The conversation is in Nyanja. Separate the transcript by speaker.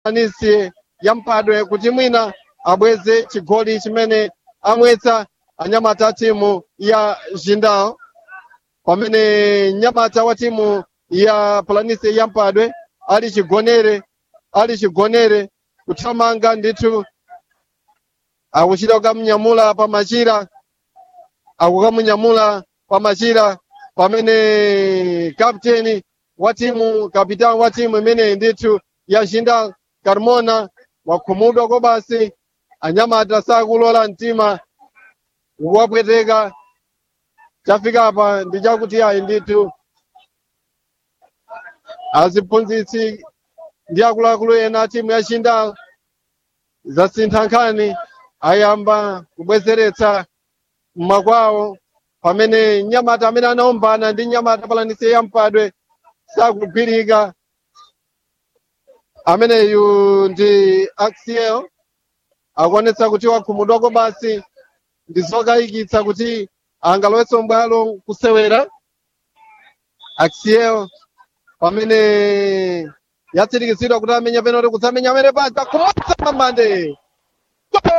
Speaker 1: anisi ya mphadwe kuti mwina abweze chigoli chimene amwetsa anyamata a timu ya jindal pamene nyamata wa timu ya planisi ya mphadwe ali chigonere ali chigonere kuthamanga ndithu akuchita kukamnyamula pa machira akukamunyamula pa machira pamene kapteni wa timu kapitani wa timu imeneyi ndithu ya jindal carmona wakhumudwa ko basi anyamata sakulola mtima wapweteka chafika apa ndi chakuti ayi ndithu aziphunzitsi ndi akuluakulu ena a timu ya jindal zasintha nkhani ayamba kubwezeretsa mmakwawo pamene nyamata amene anaombana ndi nyamata palanise ya mpadwe sakugwirika ameneyu ndi axiel akuonetsa kuti wakhumudwako basi ndi zokayikitsa kuti angalowetse mbwalo kusewera axiel pamene yatsirikizidwa kuti amenya penalty kutsamenya amene paja kumotsa mamande